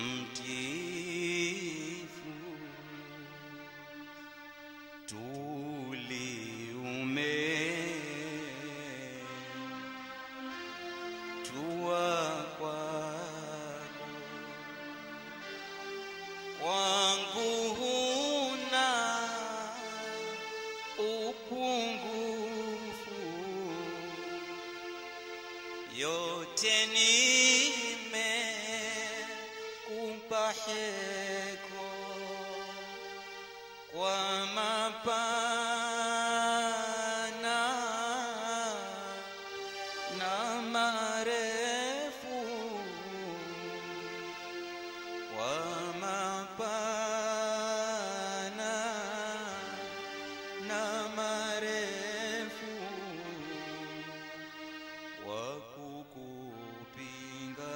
mtifu tuliume tua kwako kwangu huna upungufu yote nimekupa heko kwa mapana na marefu kwa mapana na marefu wa kukupinga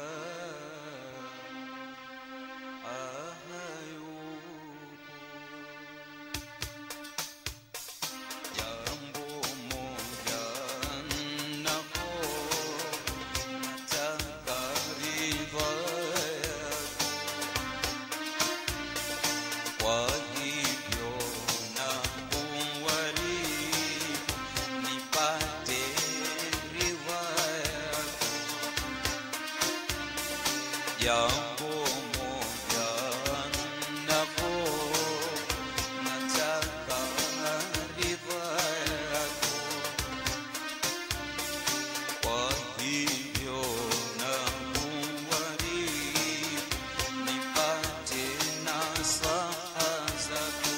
ahayupo jambo moja nako nataka ridha yako kwa hivyo na kuwari nipate ridha yako jambo moja nako nataka ridha yako kwa hivyo na kuwari nipate nasaha zako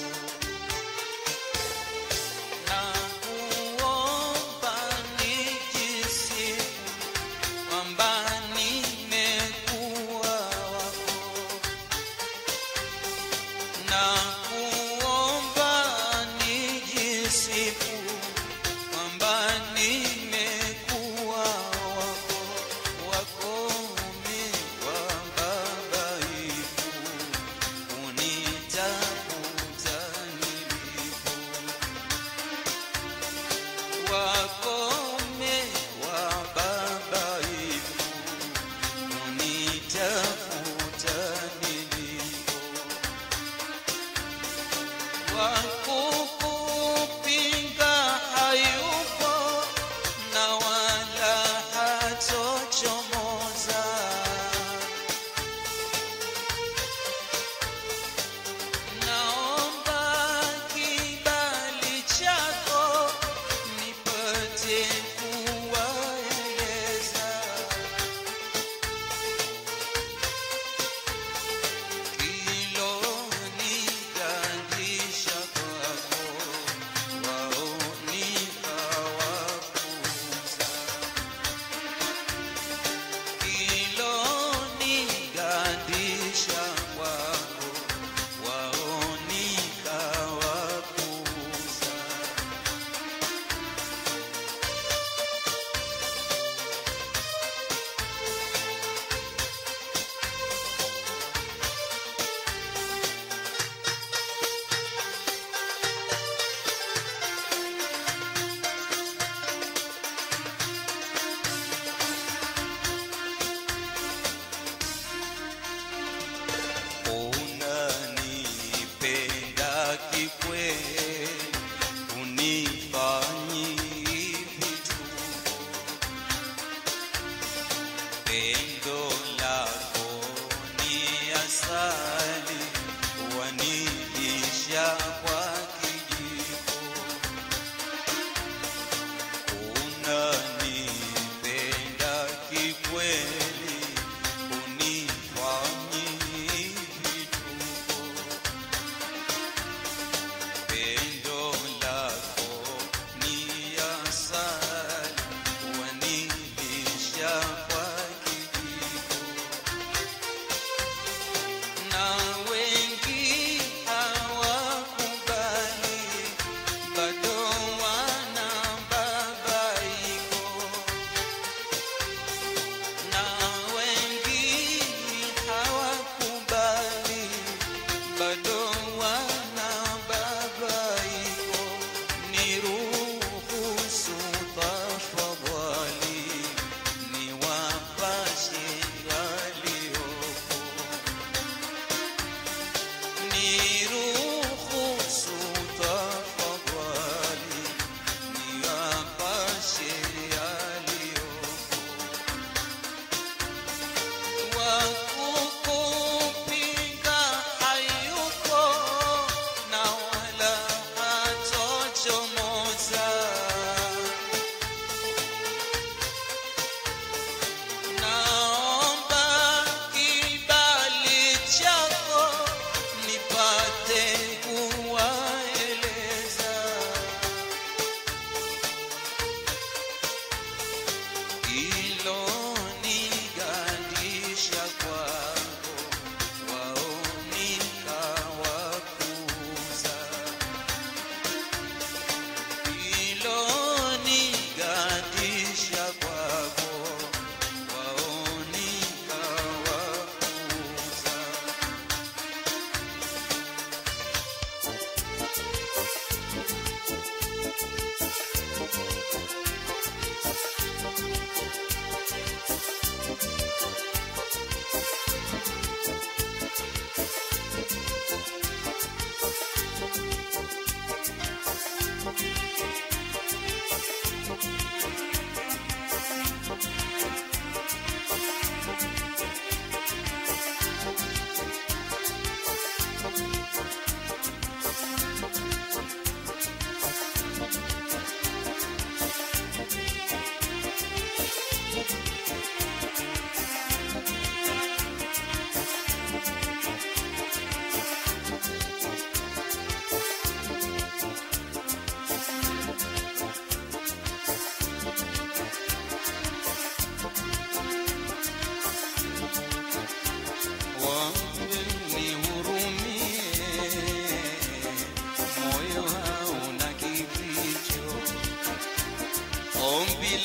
na kuomba nijisifu kwamba nimekuwa wako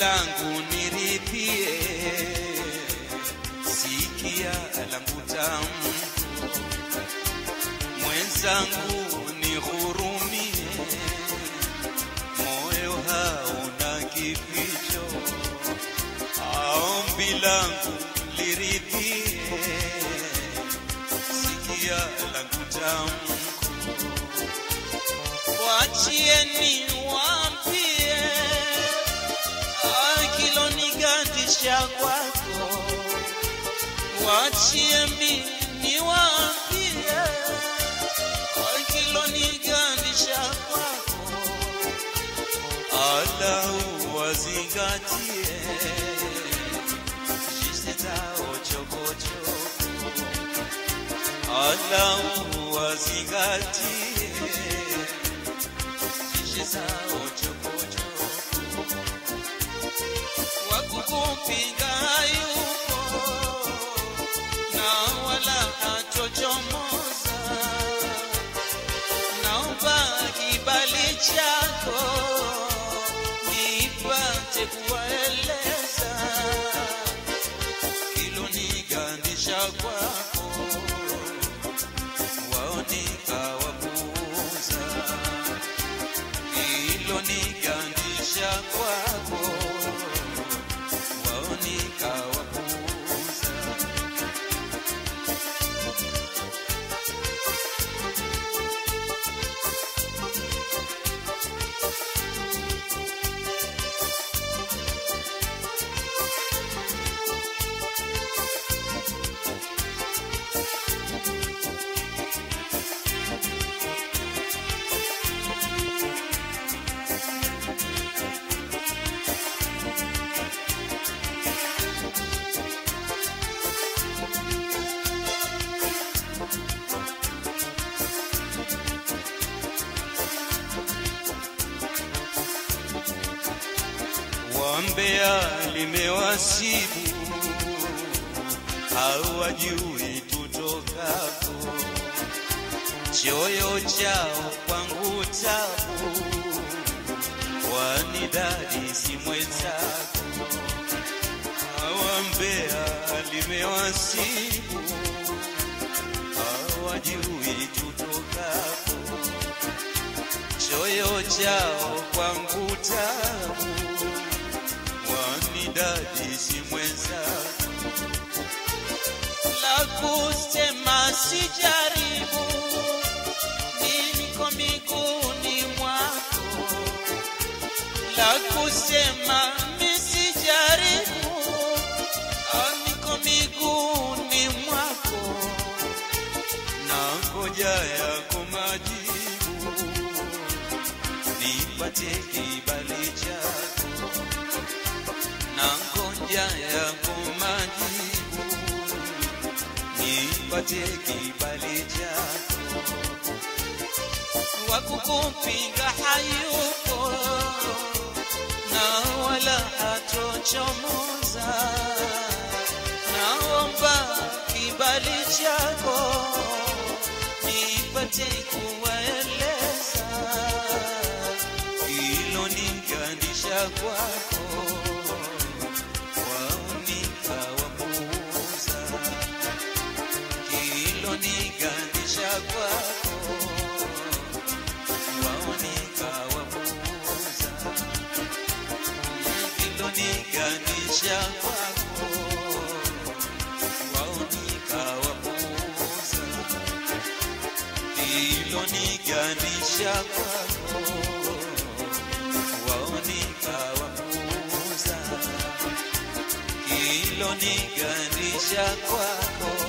langu nirithie, sikia langu tamu, mwenzangu nihurumie, moyo hauna kificho, ombi langu liridhie, sikia langu tamu, wachieni wampie akilonigandisha kwako, wachie mimi niwaambie akilonigandisha kwako, alau wazingatie jinsi zao chokochoko, alau wazingatie jinsi zao chokochoko wakukupinga hayupo na wala hatochomoza. Naomba kibali chako nipate kuwaeleza kilonigandisha kwako, waonika wapuuza kilonigandisha kwako waonika wapuuza. Wambea limewasibu, hawajui tutokapo, choyo chao kwangu tabu, wanidadi si mwenzako. Wambea limewasibu, hawajui tutokapo, choyo chao kwangu tabu wanidadi si mwenzako, la kusema sijaribu, niko miguuni mwako, la kusema misijaribu, niko miguuni mwako, na ngoja yako majibu, nipate kibali chako na ngoja yako majibu, nipate kibali chako. Wakukupinga hayupo na wala hatochomoza, naomba kibali chako nipate kuwaeleza hilo ningandisha kwako waonika wapuuza hilo ningandisha kwako waonika wapuuza hilo ningandisha kwako waonika wapuuza hilo ningandisha kwako waonika wapuuza hilo ningandisha kwako